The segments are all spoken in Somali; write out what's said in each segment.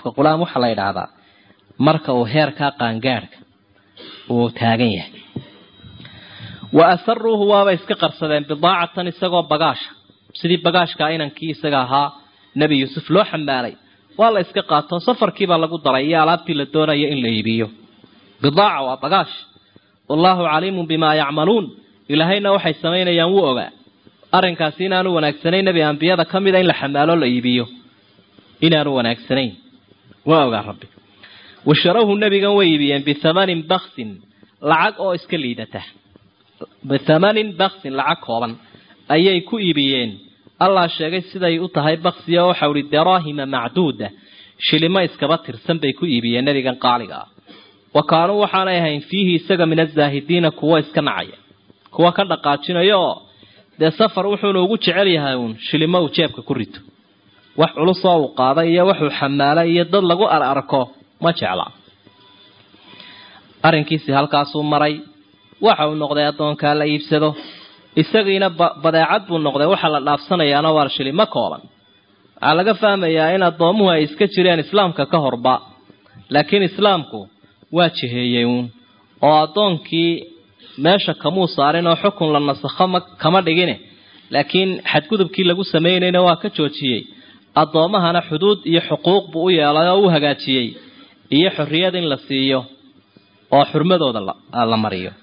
qofka qulaam waxaa la yidhaahdaa marka uu heerkaa qaangaadhka uu taagan yahay wa asaruuhu waaba iska qarsadeen bidaacatan isagoo bagaasha sidii bagaashkaa inankii isaga ahaa nebi yuusuf loo xambaalay waa la iska qaato safarkiibaa lagu daray iyo alaabtii la doonayo in la iibiyo bidaaca waa bagaash wallaahu caliimun bimaa yacmaluun ilaahayna waxay samaynayaan wuu ogaa arrinkaasi inaanu wanaagsanayn nebi ambiyada ka mida in la xamaalo la iibiyo inaanu wanaagsanayn waa ogaa rabbi washarawhu nebigan way iibiyeen bithamanin baksin lacag oo iska liidata bithamanin baksin lacag kooban ayay ku iibiyeen allah sheegay siday u tahay baksiya oo waxau ihi daraahima macduuda shilimo iskaba tirsan bay ku iibiyeen nebigan qaaliga ah wa kaanuu waxaanay ahayn fiihi isaga min azaahidiina kuwo iska nacaya kuwa ka dhaqaajinaya oo dee safar wuxuuna ugu jecel yahay uun shilimo uu jeebka ku rito wax culusoo uu qaaday iyo waxuu xamaalay iyo dad lagu ar arko ma jecla arrinkiisii halkaasuu maray waxa uu noqday addoonkaa la iibsado isagiina badeecad buu noqday waxaa la dhaafsanayaana waa shilimo kooban waxaa laga fahmayaa in addoomuhu ay iska jireen islaamka ka horba laakiin islaamku waa jiheeyey uun oo addoonkii meesha kamuu saarin oo xukun la nasakho ma kama dhigine laakiin xadgudubkii lagu samaynayna waa ka joojiyey addoomahana xuduud iyo xuquuq buu u yeelay oo u hagaajiyey iyo xorriyad in la siiyo oo xurmadooda la mariyo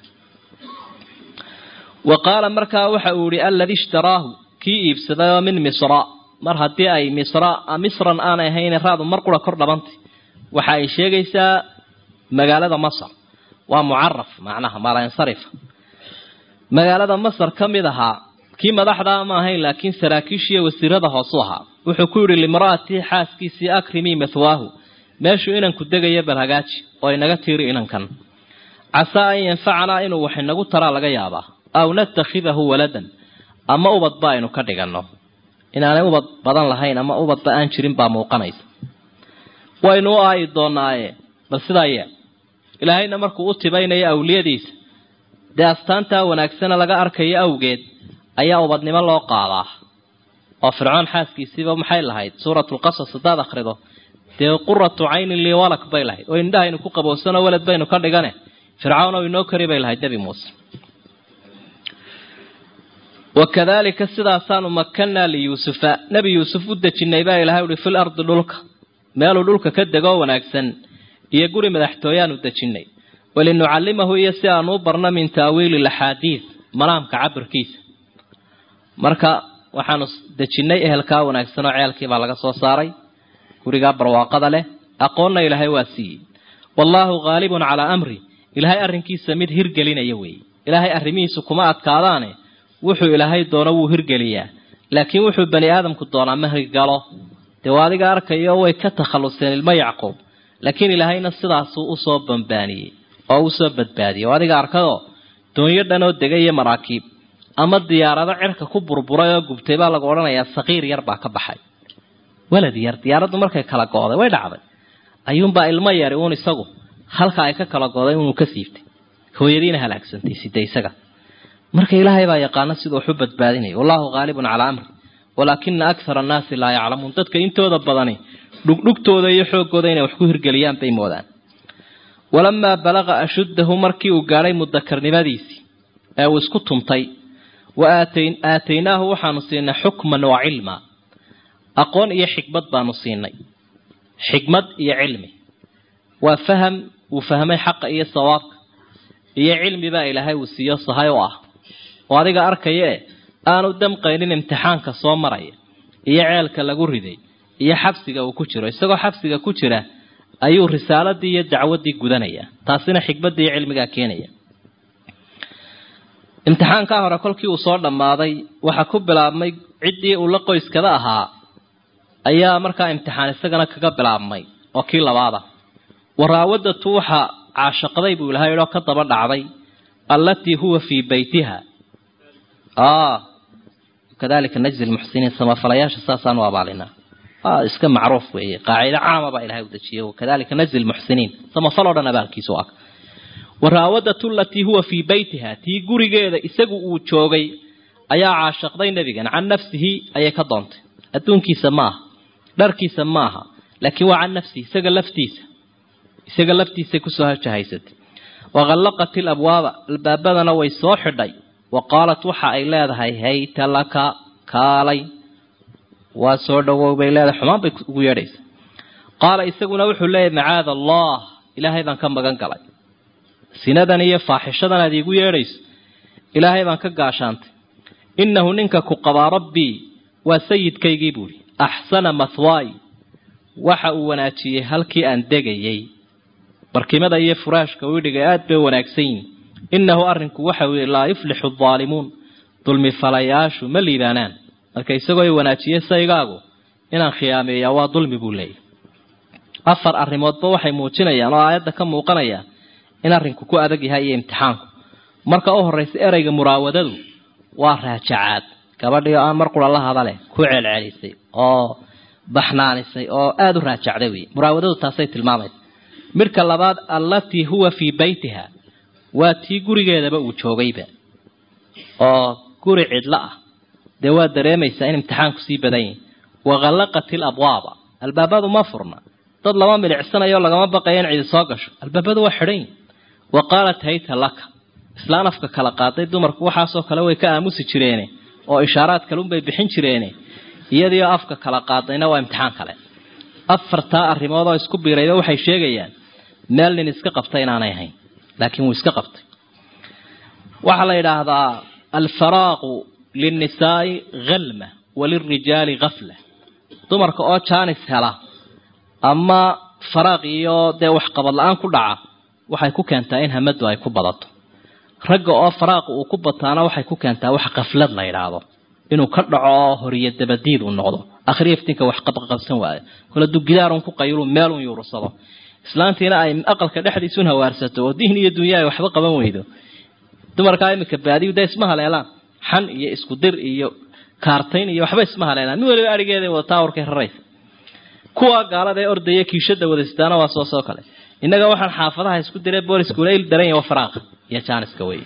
wa qaala markaa waxa uu yihi alladii ishtaraahu kii iibsaday oo min misra mar haddii ay misra misran aanay ahayn raadu mar qura kor dhabantay waxa ay sheegaysaa magaalada masar waa mucaraf macnaha maalansarifa magaalada masar ka mid ahaa kii madaxdaa ma ahayn laakiin saraakiishiiyo wasiirada hoosu ahaa wuxuu ku yidhi limra'atii xaaskiisii akrimii mathwaahu meeshuu inanku degayo bal hagaaji oo inaga tiiri inankan casaa an yanfacanaa inuu wax inagu taraa laga yaabaa aw natakhidahu waladan ama ubadba aynu ka dhiganno inaanay ubad badan lahayn ama ubadba aan jirin baa muuqanaysa waynu u aayi doonaaye bal sidaa yeel ilaahayna markuu u tibaynayo awliyadiisa dee astaantaa wanaagsana laga arkayo awgeed ayaa ubadnimo loo qaadaa oo fircoon xaaskiisiiba maxay lahayd suuratulqasas haddaad akhrido dee quratu caynin lii walak bay lahayd oo indhahaynu ku qabowsano walad baynu ka dhigane fircawn oo inoo kari bay lahayd nebi muuse wakadalika sidaasaanu makanaa liyuusufa nebi yuusuf u dejinay baa ilahay uhi fil ardi dhulka meeluu dhulka ka degoo wanaagsan iyo guri madaxtooyaanu dejinay walinucallimahu iyo si aanu u barno min taawiili laxaadiid malaamka cabirkiisa marka waxaanu dejinnay ehelkaa wanaagsan oo ceelkiibaa laga soo saaray gurigaa barwaaqada leh aqoonna ilaahay waa siiyey wallaahu haalibun calaa amri ilaahay arrinkiisa mid hirgelinaya weeye ilaahay arrimihiisu kuma adkaadaane wuxuu ilaahay doono wuu hirgeliyaa laakiin wuxuu bani aadamku doonaa ma hirgalo dee waa adiga arkayo way ka takhalluseen ilmo yacquub laakiin ilaahayna sidaasuu usoo bambaaniyey oo usoo badbaadiyey oo adiga arkadoo doonyo dhan oo dega iyo maraakiib ama diyaarado cirka ku burburay oo gubtay baa lagu odhanayaa saqiir yar baa ka baxay walad yar diyaaraddu markay kala go'day way dhacday ayuunbaa ilmo yari uun isagu halka ay ka kala go'day inuu ka siibtay hooyadiina halaagsantay sida isaga marka ilaahay baa yaqaano siduu wax u badbaadinaya wallahu haalibun calaa amri walaakina akthara annaasi laa yaclamuun dadka intooda badani dhugdhugtooda iyo xooggooda inay wax ku hirgeliyaan bay moodaan walamaa balaqa ashuddahu markii uu gaadhay mudakarnimadiisii ee uu isku tumtay wa aataynaahu waxaanu siinay xukman wa cilma aqoon iyo xikmad baanu siinay xikmad iyo cilmi waa faham uu fahmay xaqa iyo sawaabka iyo cilmi baa ilaahay uu siiyo sahay u ah oo adiga arkaya e aanu damqaynin imtixaanka soo maraya iyo ceelka lagu riday iyo xabsiga uu ku jiro isagoo xabsiga ku jira ayuu risaaladii iyo dacwaddii gudanaya taasina xikmaddii iyo cilmigaa keenaya imtixaankaa hore kolkii uu soo dhammaaday waxaa ku bilaabmay ciddii uu la qoyskada ahaa ayaa markaa imtixaan isagana kaga bilaabmay oo kii labaada waraawadatu waxa caashaqday buu ilahay idhoo ka daba dhacday allatii huwa fii baytiha kadalika najzi lmuxsiniin samafalayaasha saasaanu abaalinaa iska macruuf weeye qaacido caama baa ilahay u dejiyay wakadalika najzi lmuxsiniin samafal oo dhan abaalkiisu ah waraawadatu alatii huwa fii baytiha tii gurigeeda isagu uu joogay ayaa caashaqday nebigan can nafsihi ayay ka doontay adduunkiisa maaha dharkiisa maaha laakiin waa can nafsihi isaga laftiisa isaga laftiisay kusoo hajahaysatay waqallaqat ilabwaaba albaabadana way soo xidhay wa qaalat waxa ay leedahay hayta laka kaalay waa soo dhawow bay leedahay xumaan bay ugu yeedhaysa qaala isaguna wuxuu leeyahy macaada allah ilaahay baan ka magan galay sinadan iyo faaxishadan aad iigu yeedhayso ilaahay baan ka gaashaantay innahu ninka ku qabaa rabbii waa sayidkaygii buuhi axsana mathwaayi waxa uu wanaajiyey halkii aan degayay barkimada iyo furaashka widhiga aad bay wanaagsan yihin innahu arrinku waxa uu yihi laa yuflixu addaalimuun dulmi falayaashu ma liibaanaan marka isagoo i wanaajiyey saygaagu inaan khiyaameeyaa waa dulmi buu leeyahy afar arrimoodba waxay muujinayaan oo aayadda ka muuqanaya in arrinku ku adag yahay iyo imtixaanku marka u horraysa ereyga muraawadadu waa raajacaad gabadhii oo aan mar qura la hadale ku celcelisay oo baxnaanisay oo aada u raajacday wey muraawadadu taasay tilmaamaysa midhka labaad allatii huwa fii beytiha waa tii gurigeedaba uu joogayba oo guri cidlo ah dee waa dareemaysaa in imtixaanku sii badan yahi waqallaqat ilabwaaba albaabadu ma furna dad lama milicsanayo lagama baqayo in cidi soo gasho albaabadu waa xidhan yihin wa qaalat hayta laka islaan afka kala qaaday dumarku waxaasoo kale way ka aamusi jireene oo ishaaraad kalunbay bixin jireene iyadiioo afka kala qaadayna waa imtixaan kale afartaa arrimood oo isku biirayba waxay sheegayaan meel nin iska qabtay inaanay ahayn laakiin wuu iska qabtay waxaa la yidhaahdaa alfaraaqu linnisaai halma walilrijaali gafla dumarka oo jaanis hela ama faraaq iyo dee waxqabad la-aan ku dhaca waxay ku keentaa in hamadu ay ku badato ragga oo faraaqu uu ku bataana waxay ku keentaa wax kaflad la yidhaahdo inuu ka dhaco oo horiyo dabadiid uu noqdo akhriya iftiinka wax qabqabsan waayo kole dugidaarun ku qaylu meelun yuursado islaantiina ay aqalka dhexdiisun hawaarsato oo diin iyo dunya ay waxba qaban weydo dumarkaa imika baadiyu dee isma haleelaan xan iyo isku dir iyo kaartayn iyo waxba isma haleelaan mid waliba arigeeda wadataa warkay raraysa kuwa gaalada ee ordaya kiishada wadaystaana waa soo soo kale innaga waxaan xaafadaha isku diray booliskula il daran yahay faraaqa iyo jaaniska wey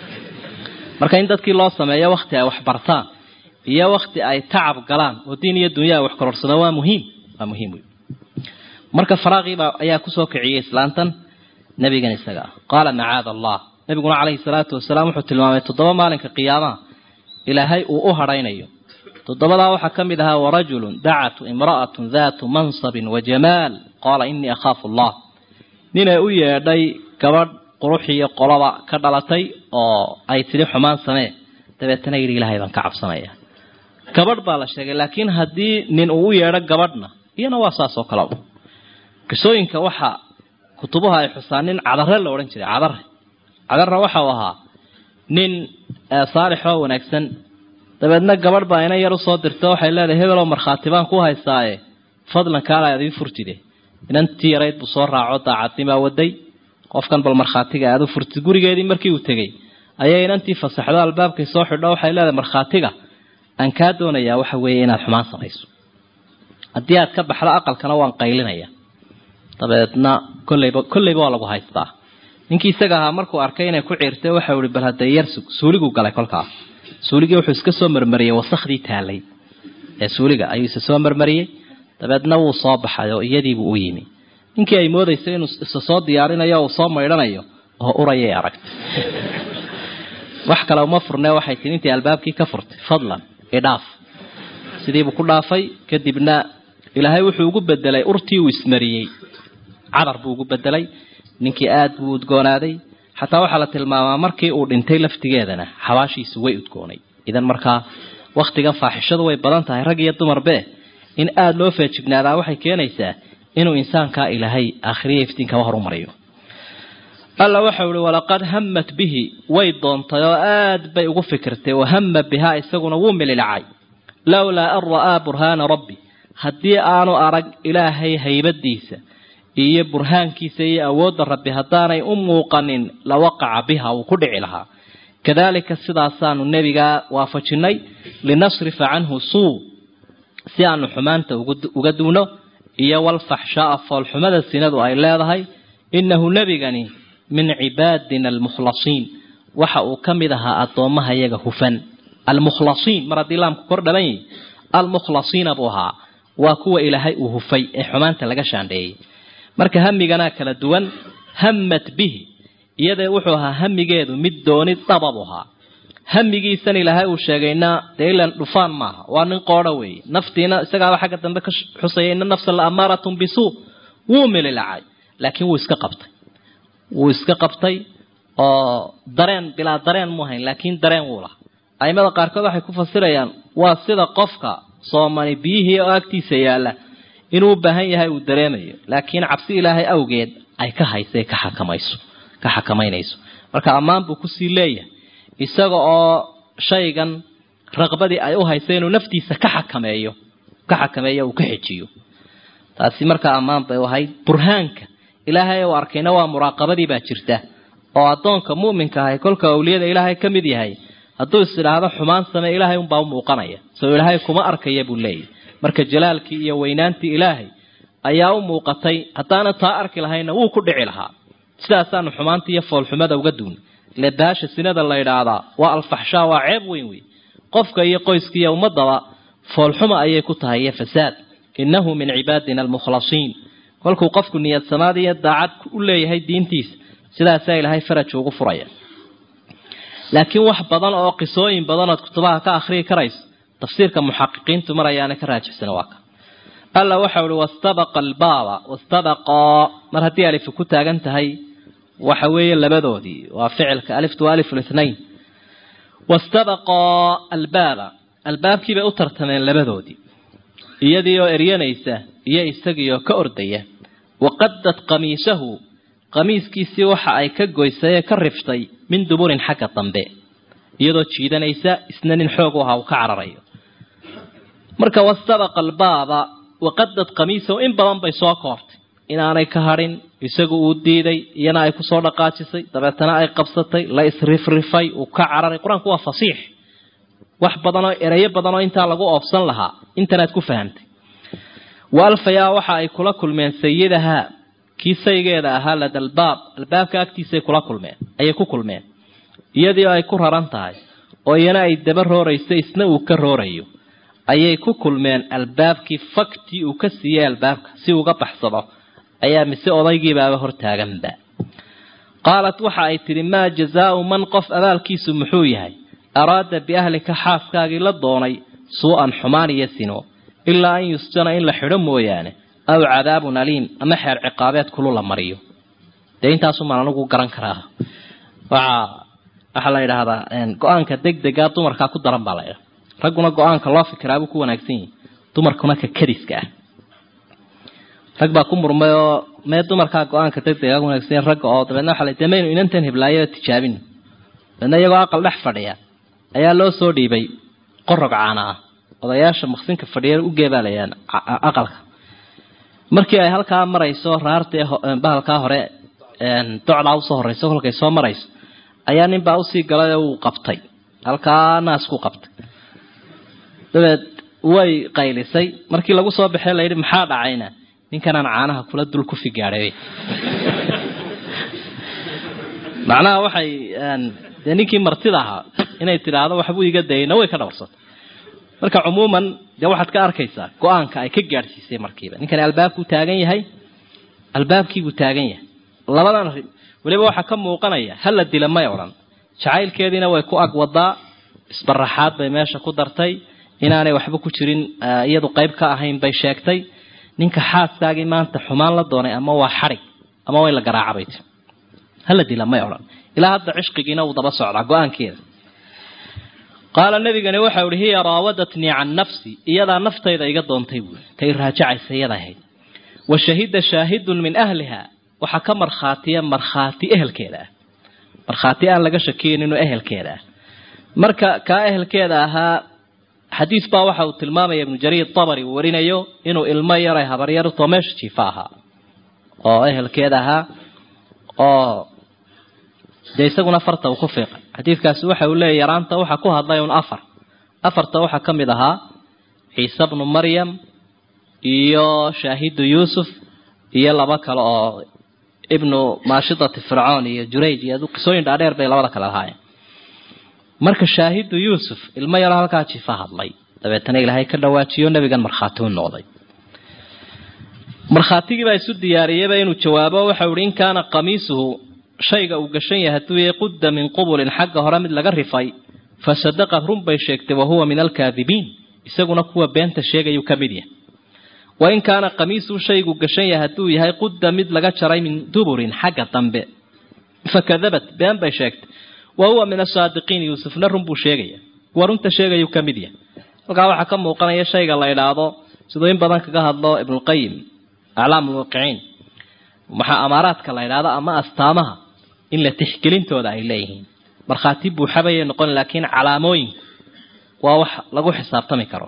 marka in dadkii loo sameeyo wakti ay wax bartaan iyo wakti ay tacab galaan oo diin iyo dunya ay wax kororsadaan waa muhiim waa muhiim wey marka faraaqiibaa ayaa kusoo kiciyay islaantan nabigan isaga ah qaala macaada allah nabiguna calayhi salaatu wasalaam wuxuu tilmaamay toddoba maalinka qiyaamaha ilaahay uu u hadhaynayo toddobadaa waxaa ka mid ahaa warajulun dacatu imra'atun daatu mansabin wa jamaal qaala inii akhaafu allah ninay u yeedhay gabadh quruxiyo qoloba ka dhalatay oo ay tidhi xumaan samee dabeetana yidhi ilaahay baan ka cabsanaya gabadh baa la sheegay laakiin haddii nin uu u yeedho gabadhna iyana waa saas oo kale qisooyinka waxa kutubuha ay xusaan nin cadare la odhan jiray cadare cadarra waxa uu ahaa nin saalix oo wanaagsan dabeedna gabadh baa ina yar usoo dirta waxay leedahay hebeloo markhaati baan ku haystaaye fadlan kaala aad ii furtide inantii yarayd buu soo raaco daacadnimaa waday qofkan bal markhaatiga aad u furtid gurigeedii markii uu tegey ayay inantii fasaxdo albaabkay soo xidho waxay leedahay markhaatiga aan kaa doonayaa waxa weeye inaad xumaan samayso haddii aad ka baxdo aqalkana waan qaylinaya dabeedna kolleyba kolleyba waa lagu haystaa ninkii isaga ahaa markuu arkay inay ku ciirtay waxau ihi bal hadee yar suuliguu galay kolkaas suuligii wuxuu iska soo marmariyey wasakhdii taalay ee suuliga ayuu isa soo marmariyey dabeedna wuu soo baxay oo iyadiibuu u yimi ninkii ay moodaysay inuu isa soo diyaarinayo uu soo maydhanayo oo urayay aragtay wax kale uma furne waxay tii intii albaabkii ka furtay fadlan idhaaf sidiibuu ku dhaafay kadibna ilaahay wuxuu ugu bedelay urtii uu ismariyey cadar buu ugu bedelay ninkii aada buu udgoonaaday xataa waxaa la tilmaamaa markii uu dhintay laftigeedana xabaashiisu way udgoonay idan markaa waktigan faaxishadu way badan tahay rag iyo dumarbe in aada loo feejignaadaa waxay keenaysaa inuu insaankaa ilaahay aakhiriya iftiinkaba horumariyo alla waxau ihi walaqad hamat bihi way doontay oo aad bay ugu fikirtay wahama bihaa isaguna wuu mililacay lowlaa an ra'aa burhaana rabbi haddii aanu arag ilaahay haybadiisa iyo burhaankiisa iyo awoodda rabbi haddaanay u muuqanin la waqaca biha uu ku dhici lahaa kadalika sidaasaanu nebigaa waafajinnay linasrifa canhu suu si aanu xumaanta uga duuno iyo walfaxshaaa foolxumada sinadu ay leedahay innahu nebigani min cibaadina almukhlasiin waxa uu ka mid ahaa addoommaha iyaga hufan almukhlasiin mar haddii laamku kor dhalan yihi almukhlasiina buu ahaa waa kuwa ilaahay uu hufay ee xumaanta laga shaandheeyey marka hamiganaa kala duwan hammat bihi iyadee wuxuu ahaa hamigeedu mid dooni dabab ahaa hamigiisan ilaahay uu sheegayna dee ilan dhufaan maaha waa nin qoodho weeye naftiina isagaaba xagga dambe ka xusaya ina nafsa la amaaratun bisuu wuu mililacay laakiin wuu iska qabtay wuu iska qabtay oo dareen bilaa dareen mu hayn laakiin dareen wuu laha aimada qaarkood waxay ku fasirayaan waa sida qofka soomani biyihii oo agtiisa yaalla inuu u baahan yahay uu dareemayo laakiin cabsi ilaahay awgeed ay ka haysa ka xakamayso ka xakamaynayso marka ammaan buu kusii leeyahay isaga oo shaygan raqbadii ay u haysa inuu naftiisa ka xakameeyo ka xakameeyo uu ka xejiyo taasi markaa ammaan bay u ahayd burhaanka ilaahay uu arkayna waa muraaqabadii baa jirta oo addoonka mu'minka ahay kolka awliyada ilaahay ka mid yahay hadduu is idhaahdo xumaan samee ilaahay unbaa u muuqanaya soo ilaahay kuma arkaya buu leeyahy marka jalaalkii iyo weynaantii ilaahay ayaa u muuqatay haddaana taa arki lahayna wuu ku dhici lahaa sidaasaanu xumaanta iyo foolxumada uga duun ile baasha sinada la yidhaahdaa waa alfaxshaa waa ceeb weyn wey qofka iyo qoyska iyo ummadaba foolxuma ayay ku tahay iyo fasaad innahu min cibaadina almukhlasiin kolkuu qofku niyadsamaad iyo daacad u leeyahay diintiisa sidaasaa ilaahay faraj ugu furaya laakiin wax badan oo qisooyin badan ood kutubaha ka akhriyi karayso tafsiirka muxaqiqiintu mar ayaana ka raajixsan waa ka alla waxau ihi wastabaqa albaaba wastabaqaa mar haddii alifu ku taagan tahay waxa weeye labadoodii waa ficilka aliftu waa alifu lithnain wastabaqaa albaaba albaabkii bay u tartameen labadoodii iyadii oo eryanaysa iyo isagii oo ka ordaya waqadad qamiisahu qamiiskiisii waxa ay ka goysay ee ka riftay min duburin xagga dambe iyadoo jiidanaysa isna nin xoog u ahaa uu ka cararayo marka wastabaqa albaaba waqadad qamiisahu in badan bay soo koortay inaanay ka hadhin isagu uu diiday iyana ay kusoo dhaqaajisay dabeetana ay qabsatay la isrifrifay uu ka cararay qur-aanku waa fasiix wax badanoo erayo badanoo intaa lagu oobsan lahaa intanaad ku fahamtay wa alfayaa waxa ay kula kulmeen sayidahaa kii saygeeda ahaa lada albaab albaabka agtiisay kula kulmeen ayay ku kulmeen iyadii ay ku raran tahay oo iyana ay daba roorayso isna uu ka roorayo ayay ku kulmeen albaabkii faktii uu ka siiyey albaabka si uga baxsado ayaa mise odaygiibaaba hortaaganba qaalat waxa ay tidhi maa jazaau man qof abaalkiisu muxuu yahay araada biahlika xaaskaagii la doonay suu-an xumaan iyo sino ilaa an yusjana in la xidho mooyaane aw cadaabun aliim ama xeer ciqaabeed kulu la mariyo dee intaasumaan anigu garan karaa waa waxaa la yidhaahdaa go-aanka degdega dumarkaa ku daran baa la ydhaha ragguna go-aanka loo fikiraabuu ku wanaagsan yahi dumarkuna ka kadiska ah rag baa ku murmay oo mee dumarkaa go-aanka degdega ku wanaagsan yahi ragga oo dabeedna waxa la de maynu inantan heblaayada tijaabino dabeedna iyagoo aqal dhex fadhiya ayaa loo soo dhiibay qorog caana ah odayaasha maqsinka fadhiya u geebaalayaan aqalka markii ay halkaa marayso raartee bahalkaa hore docdaa usoo horeyso kolkay soo marayso ayaa ninbaa usii galay oo uu qabtay halkaa naas ku qabtay dabeed way qaylisay markii lagu soo baxee layidhi maxaa dhacayna ninkanaan caanaha kula dul ku figaadhay macnaha waxay dee ninkii martida ahaa inay tidhaahdo waxbuu iga dayayna way ka dhawarsatay marka cumuuman dee waxaad ka arkaysaa go-aanka ay ka gaadhsiisay markiiba ninkani albaabkuu taagan yahay albaabkiibuu taagan yahay labadan arrin weliba waxaa ka muuqanaya hala dila may odhan jacaylkeediina way ku ag wadaa isbaraxaad bay meesha ku dartay inaanay waxba ku jirin iyadu qayb ka ahayn bay sheegtay ninka xaaskaagii maanta xumaan la doonay ama waa xarig ama way la garaacabay ti hala dila may odhan ilaa hadda cishqigiina uu daba socdaa go-aankeeda qaala nabigani waxau ihi hiya raawadatnii can nafsi iyadaa naftayda iga doontay buui tay raajacaysa iyada ahayd wa shahida shaahidun min ahliha waxaa ka markhaatiya markhaati ehelkeeda ah markhaati aan laga shakiyin inuu ehelkeeda ah marka kaa ehelkeeda ahaa xadiis baa waxa uu tilmaamaya ibnu jariir tabari uu warinayo inuu ilmo yaray habaryartoo meesha jiifa ahaa oo ehelkeeda ahaa oo dee isaguna farta uu ku fiiqay xadiidkaasi waxa uu leeyahy yaraanta waxaa ku hadlay un afar afarta waxaa ka mid ahaa ciise bnu maryam iyo shaahidu yuusuf iyo laba kale oo ibnu maashidati fircoon iyo jurayj iyo qisooyin dhaadheer bay labada kale lahaayeen marka shaahidu yuusuf ilmo yaro halkaa jifa hadlay dabeetana ilaahay ka dhawaajiyo nebigan markhaati u noqday markhaatigii baa isu diyaariyeyba inuu jawaabo waxau ihi in kaana qamiisuhu shayga uu gashan yahay hadduu yahay qudda min qubulin xagga hore mid laga rifay fa sadaqad run bay sheegtay wahuwa min alkaadibiin isaguna kuwa beenta sheegayuu ka mid yahay wa in kaana qamiisuhu shaygu gashan yahay hadduu yahay qudda mid laga jaray min duburin xagga dambe fakadabat been bay sheegtay wa huwa min asaadiqiin yuusufna run buu sheegaya kuwa runta sheegayuu ka mid yahay halkaa waxaa ka muuqanaya shayga la idhaahdo siduu in badan kaga hadlo ibnulqayim aclaam ulmuuqiciin maxaa amaaraadka la idhaahdo ama astaamaha in la tixgelintooda ay leeyihiin markhaati buuxabayay noqon laakiin calaamooyinku waa wax lagu xisaabtami karo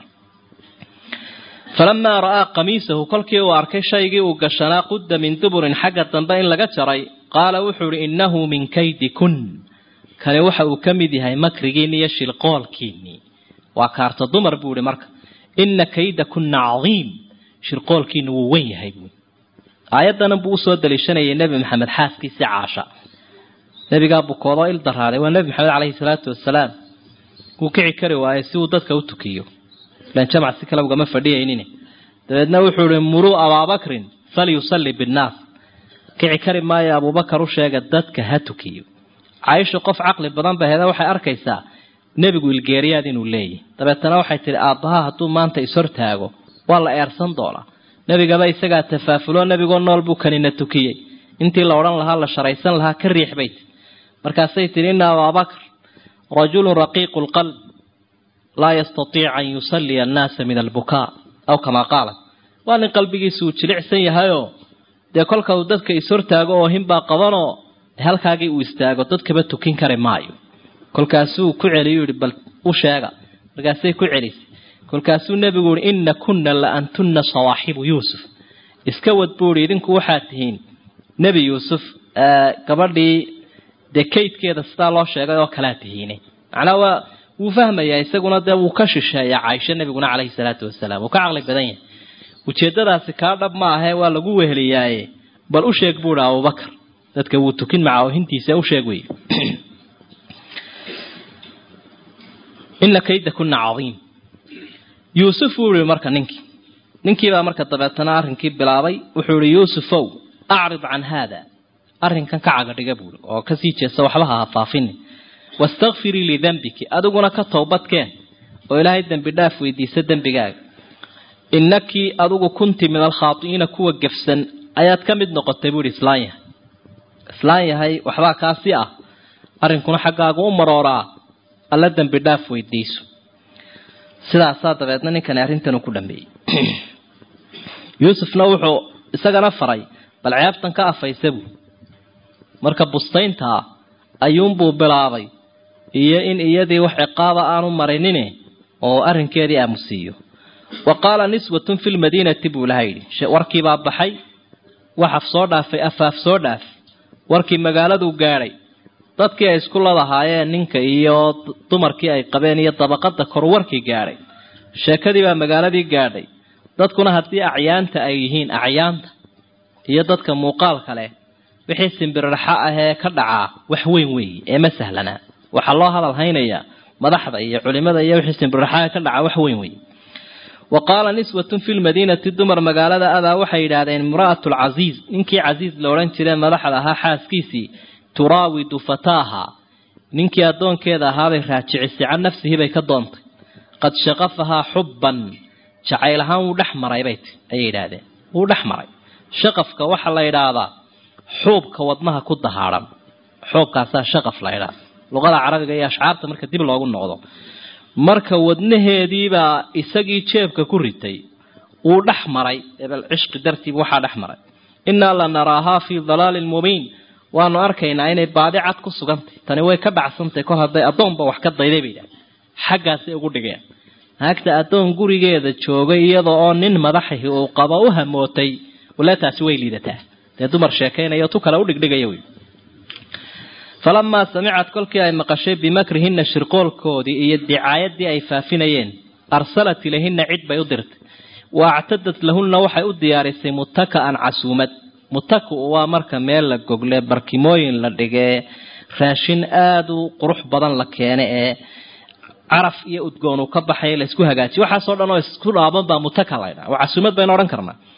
falamaa ra'aa qamiisahu kolkii uu arkay shaygii uu gashanaa qudda min duburin xagga dambe in laga jaray qaala wuxuu ihi innahu min kaydi kun kani waxa uu ka mid yahay makrigiinni iyo shilqoolkiinnii waa kaarta dumar buu ihi marka inna kayda kunna cadiim shirqoolkiina wuu wen yahay buui aayaddanan buu usoo daliishanayay nebi maxamed xaaskiisii caasha nebigaa bukoodoo il daraaday waa nebi maxamed caleyhi salaatu wasalaam wuu kici kari waayey si uu dadka u tukiyo ilan jamac si kale ugama fadhiyaynin dabeedna wuxuu ihi muruu abaabakrin falyusalli binnaas kici kari maayo abuubakar u sheega dadka ha tukiyo caaisha qof caqli badan ba heda waxay arkaysaa nebigu ilgeeriyaad inuu leeyahy dabeetana waxay tihi aabbaha hadduu maanta ishortaago waa la eersan doonaa nebigaba isagaa tafaafulo nebigoo nool buu kanina tukiyey intii la odhan lahaa la sharaysan lahaa ka riix bay ti markaasay tihi ina abaabakr rajulun raqiiqu lqalb laa yastatiic an yusalliya annaasa min albukaa aw kamaa qaalat waa nin qalbigiisa uu jilicsan yahayoo dee kolka uu dadka ishortaago oo hinbaa qabanoo halkaagii uu istaago dadkaba tukin kari maayo kolkaasuu ku celiyu yihi bal u sheega markaasay ku celisay kolkaasuu nebigu yihi inna kunna la antunna sawaaxibu yuusuf iska wad buu ihi idinku waxaad tihiin nebi yuusuf gabadhii dee kaydkeeda sidaa loo sheegay oo kalaa tihiine macnaa waa wuu fahmayaa isaguna dee wuu ka shisheeyaa caaisho nebiguna caleyhi salaatu wasalaam wuu ka caqli badan yahay ujeedadaasi kaa dhab ma ahee waa lagu weheliyaaye bal u sheeg buu ihi abubakar dadka wuu tukin macaahintiisa u sheeg wey ina kayda kuna cadiim yuusuf wuu yihi marka ninkii ninkiibaa marka dabeetana arrinkii bilaabay wuxuu yihi yuusufow acrid can haada arrinkan ka cagadhiga buuri oo kasii jeesta waxba ha hafaafini wastakfirii lidembiki adiguna ka towbadkeen oo ilaahay dembi dhaaf weydiisa dembigaaga inakii adigu kunti min alkhaati'iina kuwa gefsan ayaad ka mid noqotay buuhi islaan yahay islaan yahay waxbaa kaasi ah arrinkuna xaggaagu u marooraa alla dembi dhaaf weydiiso sidaasaa dabeedna ninkani arrintan uu ku dhameeyey yuusufna wuxuu isagana faray bal ceebtan ka afaysa buu marka bustayntaa ayuunbuu bilaabay iyo in iyadii wax ciqaaba aanu marinine oo arrinkeedii aamusiiyo wa qaala niswatun fi lmadiinati buu laha yidhi warkiibaa baxay waxaf soo dhaafay afaaf soo dhaaf warkii magaaladuu gaadhay dadkii ay isku ladahaayeen ninka iyo dumarkii ay qabeen iyo dabaqada kor warkii gaadhay sheekadii baa magaaladii gaadhay dadkuna haddii acyaanta ay yihiin acyaanta iyo dadka muuqaalka leh wixii simbirraxa ahee ka dhacaa wax weyn weeye ee ma sahlanaa waxaa loo hadal haynayaa madaxda iyo culimada iyo wixii simbirraxaha ka dhacaa wax weyn weeye wa qaala niswatun fi lmadiinati dumar magaalada adaa waxay yidhaahdeen imra'atu lcasiiz ninkii casiiz la odhan jire madaxda ahaa xaaskiisii turaawidu fataaha ninkii addoonkeeda ahaabay raajicisay can nafsihi bay ka doontay qad shaqafahaa xubban jacayl ahaan wuu dhex maray bay ti ayay yidhaahdeen wuu dhex maray shaqafka waxaa la yidhaahdaa xuubka wadnaha ku dahaadhan xuubkaasaa shaqaf la ydhaahda luqada carabiga iyo ashcaarta marka dib loogu noqdo marka wadnaheediibaa isagii jeebka ku ritay wuu dhex maray ebel cishqi dartiiba waxaa dhex maray innaa la naraahaa fii dalaalin mubiin waanu arkaynaa inay baadi cad ku sugantay tani way ka dhacsantahy kol hadday addoonba wax ka dayday bay idhaha xaggaasay ugu dhigeen naagta addoon gurigeeda joogay iyada oo nin madaxahi uu qabo u hamootay wale taasi way liidataa dee dumar sheekaynaya tu kale u dhigdhigaya wey falamaa samicad kolkii ay maqashay bimakrihina shirqoolkoodii iyo dicaayadii ay faafinayeen arsalat ilayhina cid bay u dirtay wa actadat lahunna waxay u diyaarisay mutaka'an casuumad mutaku waa marka meel la gogle barkimooyin la dhigee raashin aada u qurux badan la keene ee caraf iyo udgoon uu ka baxay laysku hagaajiy waxaasoo dhan oo isku dhaaban baa mutaka laydhaha waa casuumad baynu odhan karnaa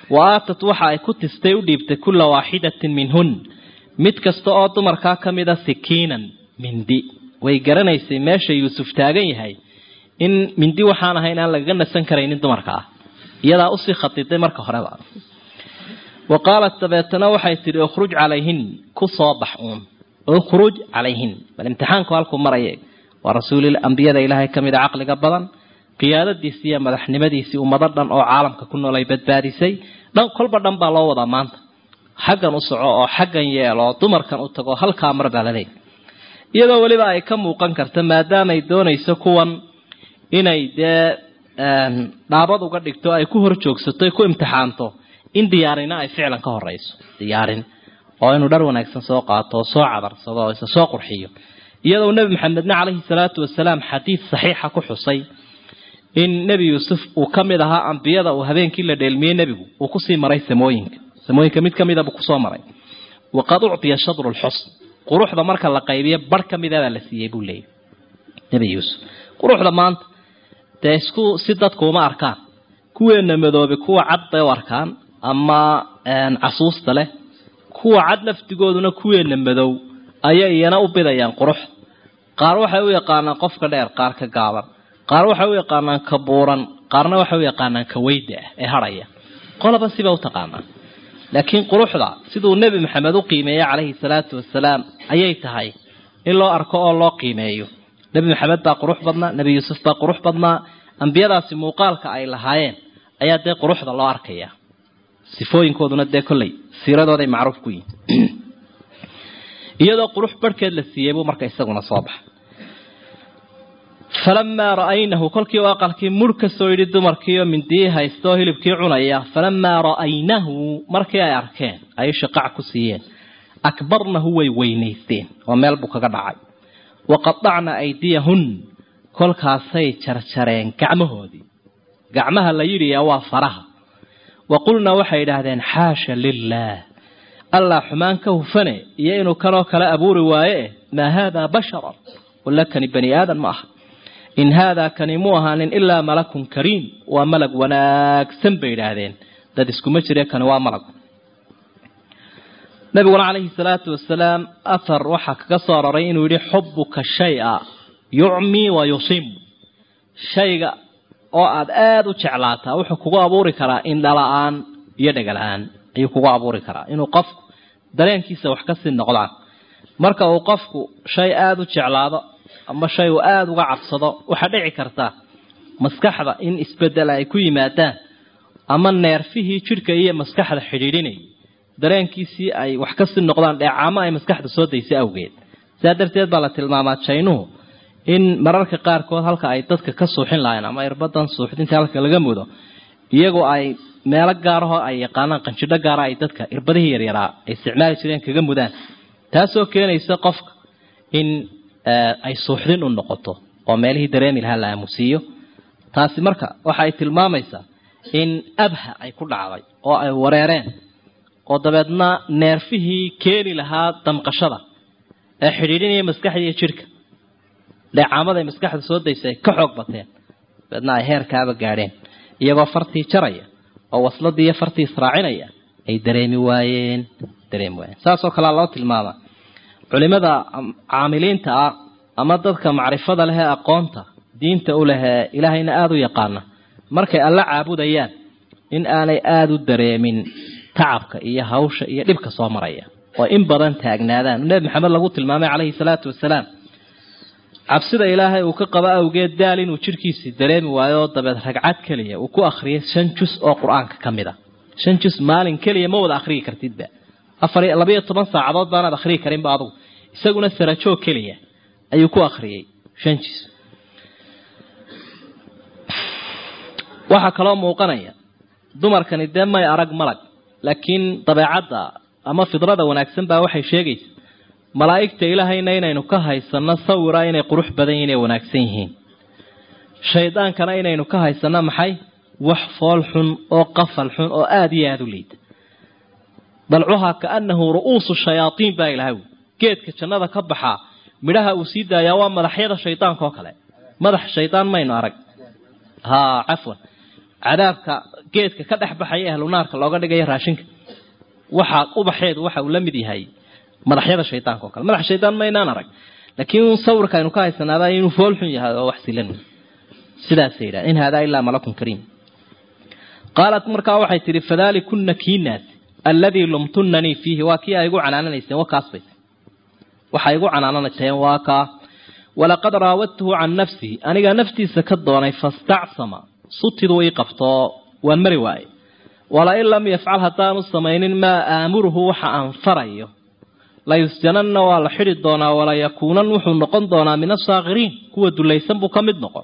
wa aatat waxa ay ku tistay u dhiibtay kulla waaxidatin minhun mid kasta oo dumarkaa ka mida sikiinan mindi way garanaysay meesha yuusuf taagan yahay in mindi waxaan ahayn aan lagaga nasan karaynin dumarka ah iyadaa usii khadiday marka horeba wa qaalat dabeetana waxay tidhi ukhruj calayhin ku soo bax uun ukhruj calayhin bal imtixaanku halkuu maraya waa rasuul ambiyada ilaahay ka mid a caqliga badan qiyaadadiisii iyo madaxnimadiisii ummado dhan oo caalamka ku nool ay badbaadisay dhan kolba dhan baa loo wadaa maanta xaggan u soco oo xaggan yeelo oo dumarkan u tago halkaa mar baa laleeyahy iyadoo weliba ay ka muuqan karta maadaamay doonayso kuwan inay dee dhaabad uga dhigto ay ku hor joogsato ay ku imtixaanto in diyaarina ay ficlan ka horeyso diyaarin oo inuu dhar wanaagsan soo qaato oo soo cadarsado oo isa soo qurxiyo iyadoo nebi maxamedna caleyhi salaatu wasalaam xadiid saxiixa ku xusay in nebi yuusuf uu ka mid ahaa ambiyada uu habeenkii la dheelmiyey nebigu uu kusii maray samooyinka samooyinka mid ka mida buu kusoo maray waqad uctiya shadru lxusn quruxda marka la qaybiyo bar ka midabaa la siiyey buu leeyay nebi yuusuf quruxda maanta dee isku si dadku uma arkaan kuweena madoobe kuwa cad bay u arkaan ama casuusta leh kuwa cad laftigooduna kuweena madow ayay iyana u bidayaan qurux qaar waxay u yaqaanaan qofka dheer qaar ka gaaban qaar waxay u yaqaanaan ka buuran qaarna waxay u yaqaanaan ka weyda ah ee hadhaya qolaba siba u taqaanaa laakiin quruxda siduu nebi maxamed u qiimeeyey calayhi salaatu wasalaam ayay tahay in loo arko oo loo qiimeeyo nebi maxamed baa qurux badnaa nebi yuusuf baa qurux badnaa ambiyadaasi muuqaalka ay lahaayeen ayaa dee quruxda loo arkaya sifooyinkooduna dee kolley siiradooday macruuf ku yihin iyadoo qurux barhkeed la siiyey buu marka isaguna soo baxay falamaa ra'aynahu kolkii u aqalkii murh ka soo yidhi dumarkiioo mindiyii haysta oo hilibkii cunaya falamaa ra'aynahu markii ay arkeen ay shaqac ku siiyeen akbarnahu way weynaysteen oo meel buu kaga dhacay waqadacna aydiyahun kolkaasay jarjareen gacmahoodii gacmaha la yidhiya waa faraha wa qulna waxay idhaahdeen xaasha lilaah allah xumaan ka hufane iyo inuu kanoo kale abuuri waaye maa haadaa basharan walla kani bani aadan ma aha in haadaa kani mu ahaanin ilaa malakun kariim waa malag wanaagsan bay idhaahdeen dad iskuma jire kani waa malag nabiguna calayhi salaatu wasalaam athar waxaa kaga soo aroray inuu yidhi xubuka shay-a yucmii wa yusim shayga oo aada aada u jeclaataa wuxuu kugu abuuri karaa indhala-aan iyo dhegala-aan ayuu kugu abuuri karaa inuu qofku dareenkiisa wax kasii noqdaan marka uu qofku shay aada u jeclaado ama shay uu aada uga cabsado waxaa dhici karta maskaxda in isbedel ay ku yimaadaan ama neerfihii jidhka iyo maskaxda xidhiidhinayay dareenkiisii ay wax kasii noqdaan dheecaamo ay maskaxda soo daysay awgeed sidaa darteed baa la tilmaamaa jaynuhu in mararka qaarkood halka ay dadka ka suuxin lahayn ama irbadan suuxdinta halka laga mudo iyagoo ay meelo gaarahoo ay yaqaanaan qanjidho gaara ay dadka irbadihii yaryaraa ay isticmaali jireen kaga mudaan taasoo keenaysa qofka in ay suuxdin u noqoto oo meelihii dareemi lahaa la aamusiiyo taasi marka waxa ay tilmaamaysaa in abha ay ku dhacday oo ay wareereen oo dabeedna neerfihii keeni lahaa damqashada ee xidhiidhinaya maskaxda iyo jidhka dheecaamada ay maskaxda soo daysay ay ka xoog bateen dabeedna ay heerkaaba gaadheen iyagoo fartii jaraya oo wasladii iyo fartii israacinaya ay dareemi waayeen dareemi waayeen saasoo kalea loo tilmaama culimada caamiliinta ah ama dadka macrifada leh ee aqoonta diinta u leh ee ilaahayna aada u yaqaana markay alla caabudayaan in aanay aada u dareemin tacabka iyo hawsha iyo dhibka soo maraya oo in badan taagnaadaan nebi maxamed lagu tilmaamay calayhi salaatu wasalaam cabsida ilaahay uu ka qabo awgeed daal inuu jidhkiisii dareemi waayo oo dabeed ragcad keliya uu ku akhriyay shan jus oo qur-aanka ka mid a shan jus maalin keliya ma wada akhriyi kartidba afar labayo toban saacadood baanaad akhriyi karinba adugu isaguna sarajoog keliya ayuu ku akhriyey shan jus waxaa kaloo muuqanaya dumarkani dee may arag malag laakiin dabeecadda ama fidrada wanaagsan baa waxay sheegaysa malaa'igta ilaahayna inaynu ka haysano sawira inay qurux badan yihin inay wanaagsan yihiin shaydaankana inaynu ka haysano maxay wax fool xun oo qafal xun oo aada iyo aada u liita dalcuhaa kaanahu ru'uusu shayaatiin baa ilahay wi geedka jannada ka baxaa midhaha uu sii daayaa waa madaxyada shaydaanka oo kale madax shaydaan maynu arag ha cafwan cadaabka geedka ka dhex baxaya ahlu naarka looga dhigayo raashinka waxa ubaxeedu waxa uu la mid yahay madaxyada shaydaanka oo kale madax shaydaan maynaan arag laakiin sawirka aynu ka haysanaaba inuu fool xun yahay oo wax silan sidaasay yidhaha in haadaa ilaa malakun kariim qaalat markaa waxay tidhi fadalikunna kiinaas alladii lumtunanii fiihi waa kii ay igu canaananayseen wa kaasbay waxay igu canaananayseen waa kaa walaqad raawadtuhu can nafsihi anigaa naftiisa ka doonay fastacsama sutidu ii qabtoo waan mari waaye walain lam yafcal haddaanu samaynin maa aamuruhu waxa aan farayo layusjananna waa la xidhi doonaa walayakuunan wuxuu noqon doonaa min asaakiriin kuwa dulaysan buu ka mid noqon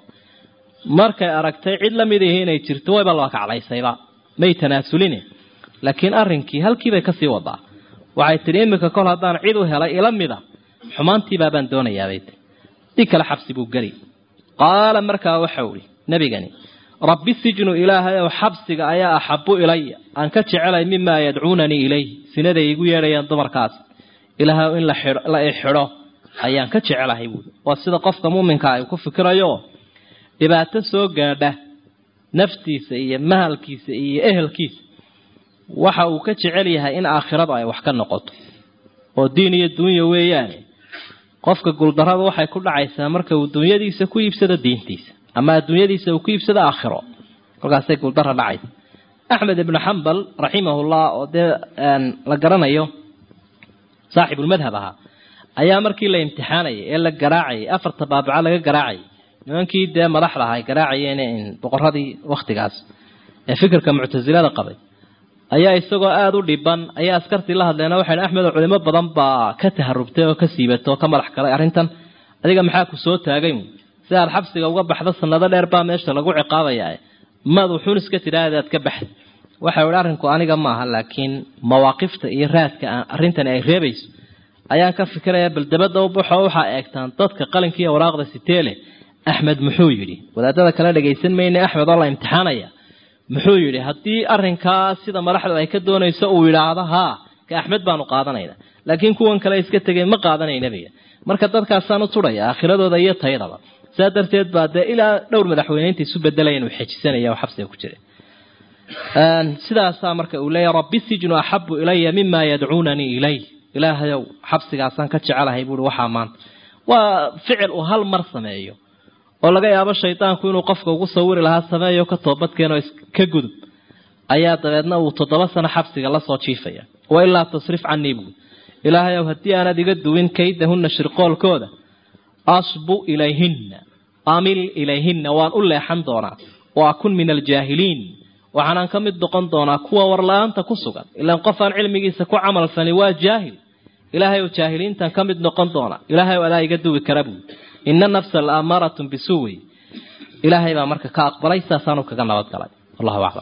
markay aragtay cid la mid ihi inay jirto wayba laba kaclaysayba may tanaasulin laakiin arrinkii halkiibay kasii wadaa waxay tidhi iminka kol haddaan cid u helay ila mida xumaantiibaabaan doonayaabay tii si kale xabsi buu geli qaala markaa waxau ihi nebigani rabbi sijnu ilaahay ow xabsiga ayaa axabu ilaya aan ka jecelay mimaa yadcuunanii ilayh sinaday igu yeedhayaan dumarkaas ilaahay in la ixidho ayaan ka jecelahay buui waa sida qofka muuminka ay ku fikirayo dhibaato soo gaadha naftiisa iyo mahalkiisa iyo ehelkiisa waxa uu ka jecel yahay in aakhiradu ay wax ka noqoto oo diin iyo dunya weeyaane qofka guuldarrada waxay ku dhacaysaa marka uu dunyadiisa ku iibsado diintiisa ama adduunyadiisa uu ku iibsado aakhiro kolkaasay guuldara dhacaysa axmed ibnu xambal raximahullah oo dee la garanayo saaxibulmadhab ahaa ayaa markii la imtixaanayay ee la garaacayay afarta baabaca laga garaacayay nimankii dee madaxda aha ay garaacayeen boqoradii wakhtigaas ee fikirka muctasilada qabay ayaa isagoo aada u dhiban ayaa askartii la hadleena waxay axmed culimo badan baa ka taharubtay oo ka siibatay oo ka madax galay arrintan adiga maxaa ku soo taagay si aad xabsiga uga baxdo sanado dheer baa meesha lagu ciqaabayaa mad wuxuun iska tidhaahdaad ka baxda waxa ihi arrinku aniga maaha laakiin mawaaqifta iyo raadka arrintani ay reebayso ayaan ka fikiraya bal dabadda u baxo waxaa eegtaan dadka qalinka iyo waraaqda siteele axmed muxuu yidhi wadaadada kale dhagaysan mayne axmed oo la imtixaanaya muxuu yidhi haddii arrinkaa sida madaxdu ay ka doonayso uu yidhaahdo haa ka axmed baanu qaadanayna laakiin kuwan kale iska tegeen ma qaadanaynabiga marka dadkaasaan u tudhaya aakhiradooda iyo tayadaba saa darteed baa dee ilaa dhowr madaxweyneynta isu bedelaya inuu xejisanaya oo xabsiga ku jira sidaasaa marka uu leeyahy rabbi sijnu axabu ilaya mima yadcuunanii ilayh ilaahayow xabsigaasaan ka jecelahay buui waxaa maanta waa ficil uu hal mar sameeyo oo laga yaabo shaydaanku inuu qofka ugu sawiri lahaa sameeyo ka toobadkeenoo ka gudub ayaa dabeedna uu toddoba sano xabsiga lasoo jiifaya wa ilaa tasrif canii buui ilaahayow haddii aanad iga duwin kaydahunna shirqoolkooda asbu ilayhinna amil ilayhinna waan u leexan doonaa wa akun min aljaahiliin waxaanaan ka mid noqon doonaa kuwa warla-aanta ku sugan ilaan qof aan cilmigiisa ku camal falin waa jaahil ilaahay ou jaahiliintan ka mid noqon doona ilaahay adaa iga duwi kara buui ina nafsa la aamaaratun bisuwi ilaahay baa marka ka aqbalay saasaanu kaga nabadgalay wallahu aclam